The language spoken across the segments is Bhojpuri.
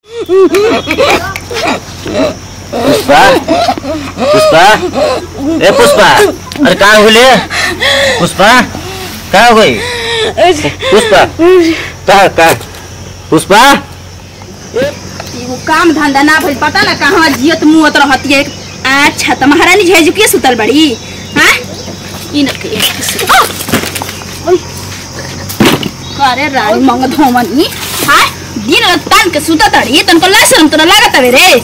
पुष्पा पुष्पा ए पुष्पा अरे कहाँ हुले पुष्पा कहाँ हो गई पुष्पा कहाँ कहाँ पुष्पा एगो काम धंधा ना भइल पता ना कहाँ जियत मुहत रहती है अच्छा त महारानी झेजू के सुतल बड़ी हाँ इन के ओय करे रानी मंग धोमनी हाँ दिन रात तान के सुतत रही तनको ला शरम तोरा लागत हवे रे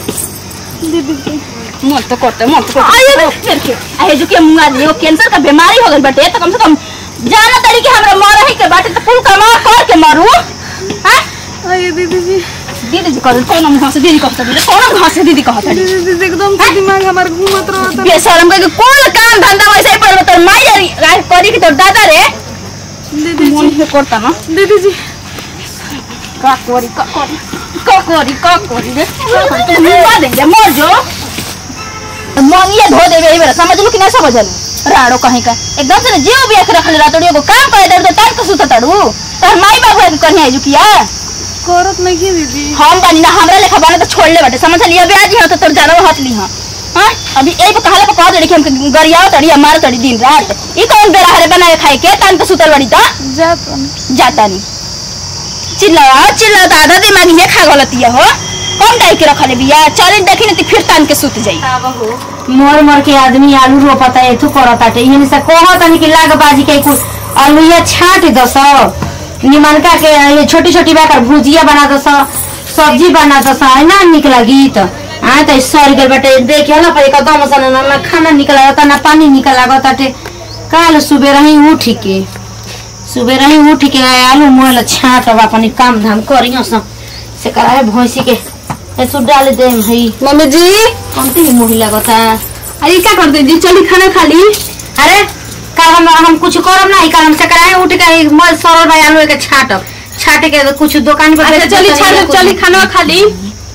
मन तो करते मन तो करते फिर के आहे जो के मुंगा लियो कैंसर का बीमारी हो गइल बटे त कम से कम जाना तड़ी के हमरा मर है के बाटे त कुल कमा कर के मरू हाँ अरे दीदी जी दीदी जी कहत कौन मुंह से दीदी कहत रही कौन मुंह से दीदी कहत रही दीदी जी एकदम से दिमाग हमार घूमत रहता बेशरम के कौन काम धंधा वैसे ही पड़ तोर माई रे राय करी के तोर दादा रे दीदी मन हे करता ना दीदी जी का करी का करी का करी का करी रे तू मुंह दे दे मर जो मन ये धो देबे ई बेरा समझ लो कि ना समझ लो राड़ो कहीं का एकदम से जीव भी रख ले रातड़ी एगो काम करे दे तो टाइम के सुत तड़ू तोर माई बाबू के कहीं आजू किया करत नहीं की दीदी हम बनी ना हमरा लेखा बने तो छोड़ ले बटे समझ लिया ब्याज है तो तोर जानो हाथ ली हां हां अभी एक कहले पर कह दे कि हम गरियाओ तड़ी मार तड़ी दिन रात ई कौन बेरा हरे बनाए खाए के तान के सुतल बड़ी ता जा जाता नहीं चिल्लाओ चिल्लाओ तो आधा दिमाग ये खा गलती हो कौन डाई के रखले बिया चल देखी नहीं फिर तान के सुत जाई मर मर के आदमी आलू रोपता एथु करताटे इहन से कहतनी कि लाग बाजी के कुल आलूया छाट दस निमनका के ये छोटी छोटी बाकर भुजिया बना दस सब्जी बना दस है ना निक लगी त आ त सर गल बटे देखे ना पर एकदम सन ना ना खाना निकल आता ना पानी निकल लागताटे काल सुबह रही उठ के सुबह रही उठ के आए आलू मोल छाट अब अपन काम धाम करियो स से कराए भैंसी के ऐसु डाल दे भाई मम्मी जी कमती मुही लगता अरे क्या करते जी चली खाना खा ली अरे का हम हम कुछ करब ना का हम सकराए उठ के एक मल सरल भाई आलू के छाटब छाटे के कुछ दुकान पर अच्छा बेच चली देतनी, छा कुछ- चली खाना खा ली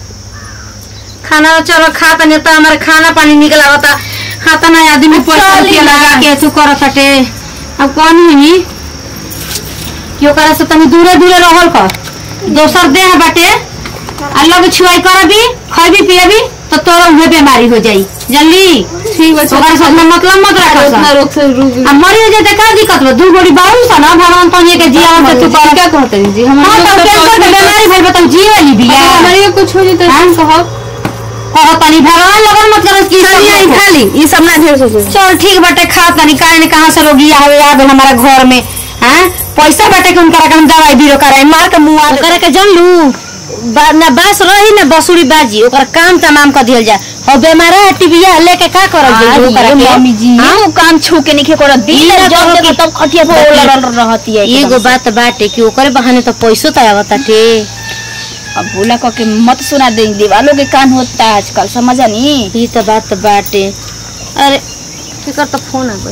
खाना चलो खा तनी त हमारे खाना पानी निकल आवता खाता ना आदमी पैसा चली रुपया ना। लगा के तू करत हटे अब कौन हुई क्यों करे से तनी दूरे दूरे रहल कर दोसर देह बाटे आ लग छुआई करबी खैबी पियबी तो तोरा उहे बीमारी हो जाई जल्दी ठीक है ओकरा साथ में मतलब मत रखा उतना रोक से रुक अब मरी हो जाए का दिक्कत बा दू गोड़ी बाबू सा ना भगवान तो के जिया से तू कर क्या कहते हैं जी हां हमारे तो कैंसर के बीमारी भइल बताऊ जिए ली बिया हमारे को कुछ हो जाए तो हम कहो कहो तनी भगवान लगन मत करो की सब चलिए खा खा ली ये सब ना ढेर सोचो चल ठीक बाटे खा तनी काहे ने कहां से रोगी आवे आ गइल हमारा घर में हां पैसा बाटे के उनकरा के हम दवाई बीरो कराए मार के मुंह करे के जन लू बा, ना बस रही ना बसुरी बाजी ओकर काम तमाम कर दियल जाए हो बेमारा टीबिया लेके का करब जे ओकरा के मम्मी जी हाँ? वो काम छू के नहीं करो दिन ई ना जब कहो देखो कि- तब खटिया पर लड़ल रहती है एगो एकदम से। बात बाटे कि ओकरे बहाने तो पैसो तो आवताटे अब भोला कह के मत सुना दे दीवालों के कान होता है आजकल समझा नहीं ई तो बात बाटे अरे फिकर तो फोन आ गई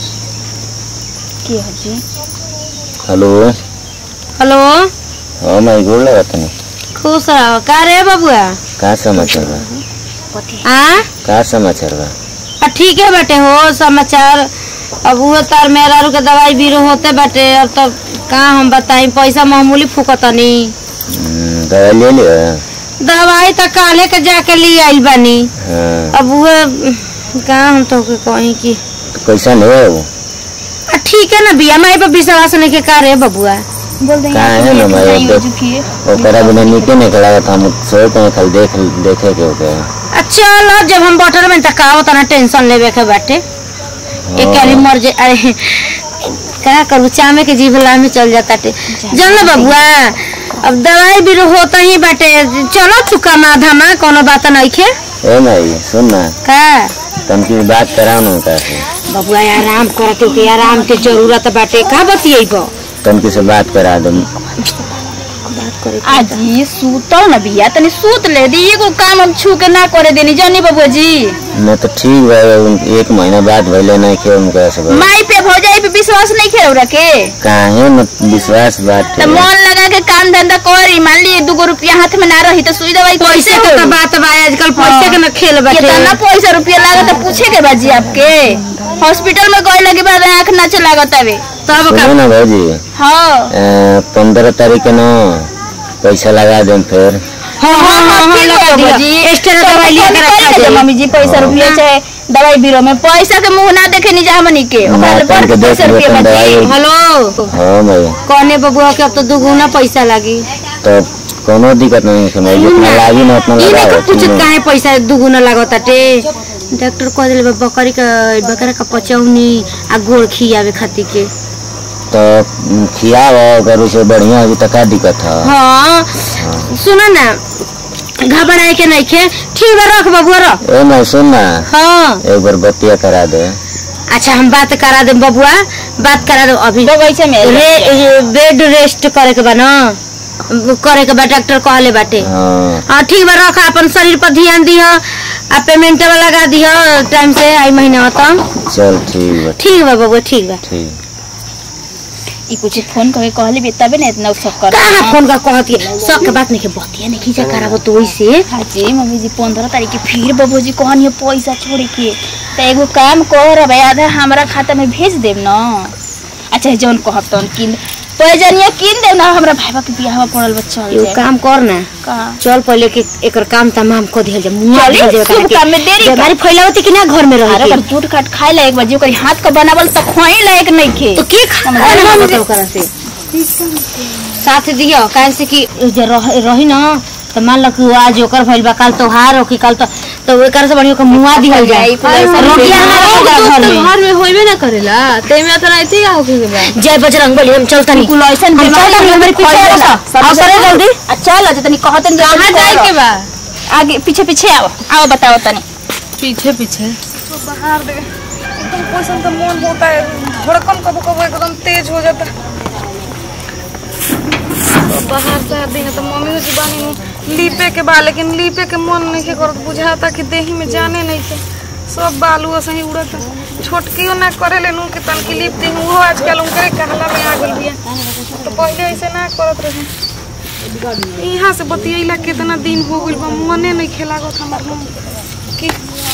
की है जी हेलो हेलो हाँ मैं गोड़ लगा तनी खुश रहो का रे बबुआ का समाचार बा आ का समाचार बा आ, ठीक है बेटे हो समाचार अब वो तार मेहरारू के दवाई बीरो होते बाटे और तब का हम बताई पैसा मामूली फूकतनी हम्म, दवाई ले लिया दवाई तो काले के जाके ले आइल बानी हाँ अब वो का हम तो के कहीं की तो कैसा नहीं है वो आ, ठीक है ना बिया माई पर विश्वास नहीं के का रे बबुआ बोल देंगे का है ना मैं नहीं हो देख चुकी है ओकरा बिना निके नहीं खड़ा था हम सोचते हैं खाली देख देखे के ओके आ, चलो जब हम बॉटल में तकाओ तना टेंशन लेवे के बाटे एक आरी मर जाए अरे का करू चामे के जीभला में चल जाता टे जल ना बबुआ अब दवाई भी होता ही बाटे चलो तू कमा धमा कोनो बात नहीं खे ए माई सुन ना का तनकी बात कराओ ना उनका से बबुआ आराम कर के के आराम के जरूरत बाटे का बतियेबो तनकी से बात करा दो बात करे आज ये सूतल न बिया तनी सूत ले दी एगो काम हम छू के ना करे देनी जानी बबुआ जी मैं तो ठीक बा एक महीना बाद भइले नहीं के उनका से बा। माई पे भौजाई पे विश्वास नहीं खेल रखे काहे न विश्वास बात तो मन लगा के काम धंधा करी मान ली दूगो रुपया हाथ में ना रही तो सुई दवाई पैसे के तो बात बा आजकल पैसे के न खेल बाटे कितना पैसा रुपया लागत है पूछे के बाजी आपके हॉस्पिटल में गए लगे बाद आँख ना चलागत हवे तब का सुनो ना भौजी हाँ पंद्रह तारीख के न पैसा लगा देम फिर हाँ हाँ हाँ हाँ लगा दिया एक्स्ट्रा दवाई लिया कर रखा दे दे मम्मी जी पैसा रुपया चाहे दवाई बीरो में पैसा के मुंह ना देखे नहीं जा हमनी के ओकरा मैं ले तन के बड़ देख पैसा लियो रुपया तन बची दवाई हेलो हाँ भैया कौने बबुआ के अब तो दुगुना पैसा लागी तो कोनो दिक्कत नहीं है जितना लागी ना उतना इने लगाओ को कुछ काहे पैसा दुगुना लागताटे डॉक्टर कह दिले बा बकरी का बकरा का पचौनी आ गोड़ खियावे खातिर के तो उम, खियाओ अगर उसे बढ़िया होगी तो का दिक्कत है हाँ सुना ना घबराए के नहीं खे ठीक बा रख बबुआ रख ए मैं सुन ना हाँ एक बार बतिया करा दे अच्छा हम बात करा दे बबुआ बात करा दो अभी बगीचा में रे ये बेड रेस्ट करे के बा ना करे के बा डॉक्टर कहले बाटे हाँ हाँ ठीक बा रख अपन शरीर पर ध्यान दिह आ पेमेंट लगा दिह टाइम से आई महीना तक चल ठीक बा ठीक बा बबुआ ठीक बा ठीक ई कुछ फोन करके कहले भी तबे ना इतना सब कर कहाँ फोन कर कहती है सब के बात नहीं के बतिया नहीं खींचा कराबो तो वैसे हाजी मम्मी जी पंद्रह तारीख के फिर बाबू जी कहनी पैसा छोड़े के तो एगो काम कर आधा हमारा खाता में भेज देब ना अच्छा जौन कहब तौन किन पैजनिया किन देब ना हमरा भाईबा के बियाह पड़ल बच्चा एगो काम कर ना का चल पहले के एकर काम तमाम कर दिहल जा मुआ चली, दिहल जा शुभ काम में देरी का। बीमारी फैलावती कि ना घर में अरे रह अगर टूट काट खाए ला एक बार जो करी हाथ का बनावल तो खोई लायक नहीं खे तो के खा ना बताओ करा से साथ दियो काहे से कि जे रह, रही ना तो मान लो कि आज ओकर भइल बा काल तोहार हो कि काल तो तो एकर से बढ़िया के मुआ दिहल जाए जाई, फिर ऐसा रोटियां नहीं ना होगा घर में घर में होइबे ना करेला तेमे तो नहीं थी होके के बा जय बजरंग बली हम चलता नहीं कुल ऐसन हम बीमारी चलता नहीं हमारे पीछे खोई आओ ला। सा आओ करे जल्दी आ चल आज तनी कहतन जो कहाँ जाए के बा आगे पीछे पीछे आओ आओ बताओ तनी पीछे पीछे बाहर दे एकदम पोषण का मन होता है धड़कन कबो कबो एकदम तेज हो जाता है तो बाहर से दिन तो मम्मी जी बानी नु लीपे के बा लेकिन लीपे के मन नहीं के करत बुझाता कि देही में जाने नहीं के सब बालू ऐसे ही उड़त छोटकियो ना करे ले नु के तन की लीप दी वो आजकल उनकरे कहला में आ गइल बिया तो पहले ऐसे ना करत रहे यहाँ से बतियैला कितना दिन हो गइल बा मने नहीं खेलागत हमर मन कि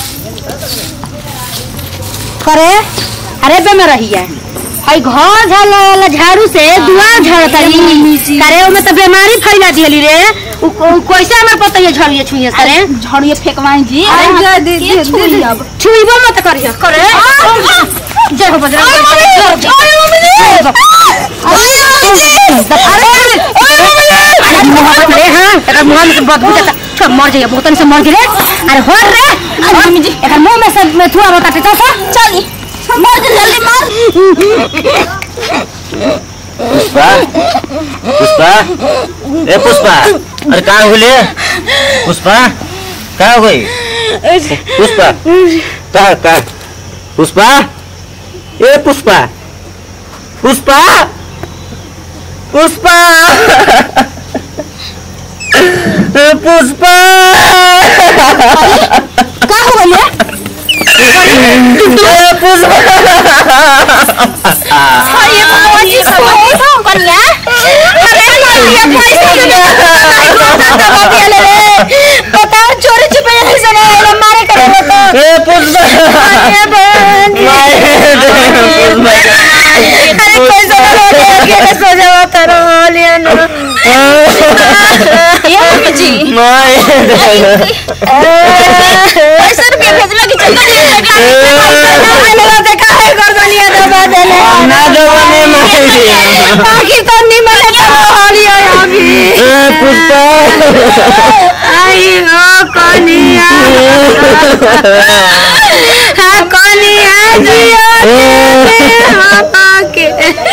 करे अरे बे में रही है हई घर झाड़ झाड़ू से दुआ झाड़तली करे ओमे तो बीमारी फैला दिहली रे उ उ कैसे हमें पता है झड़िए छुइए सरे झड़िए फेंकवाई जी अरे अरे दे- के दे- छुई दे- अब छुइबो मत करिए करे जय हो बजरंग मर जाइए बहुत से मर गिरे अरे हो रे मम्मी जी एकर मुंह में से में थुआ रोता टे तो चली मर जल्दी मर पुष्पा पुष्पा ए पुष्पा अरे कहाँ हुले पुष्पा कहाँ गई पुष्पा कहाँ कहाँ पुष्पा ए पुष्पा पुष्पा पुष्पा ए पुष्पा का हो गइले ए पुष्पा ये भगवान जी सब हो कन्या अरे ये पैसा दे पता चोरी छुपे ऐसे नहीं मारे करे तो ए पुष्पा अरे बहन अरे पैसा ना दे के सो जाओ करो लिया ना ये मम्मी जी पैसा रुपया भेजला कि चंदा देखा है गर्दनिया दबा देले बाकी तो निमन है लिया अभी आई हो कनिया हाँ कनिया जियो हाँ के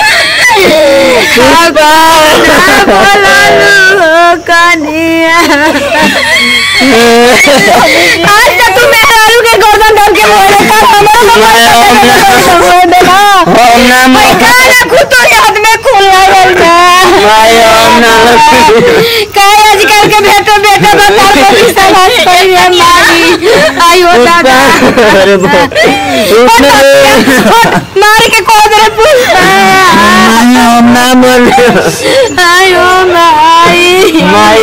हाँ बोललू हो कनिया आज तक तू मेहरारू के गर्दन धर के बोले कर हमारा देना गाना खुद तो हाथ में खून लागल बा काय आजकल के बेटा बेटा बता को समाज करिए मारी आयो दादा मार के को दे पुष्पा आयो माई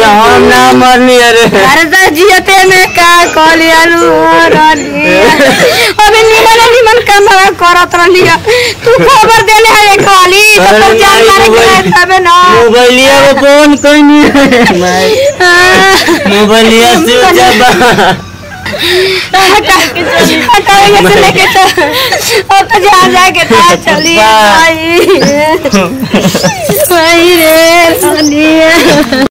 अरे तो जियते में का कलियालू रनी अबे निमन निमन कमरा करत रहलिया तू खबर देले है काली तो तब जान मारे के तबे ना मोबाइलिया में फोन कहीं मोबाइलिया से जब हटाओ से लेके चल अब तो जहाँ जाके था चली बा। आई आई रे सोनिया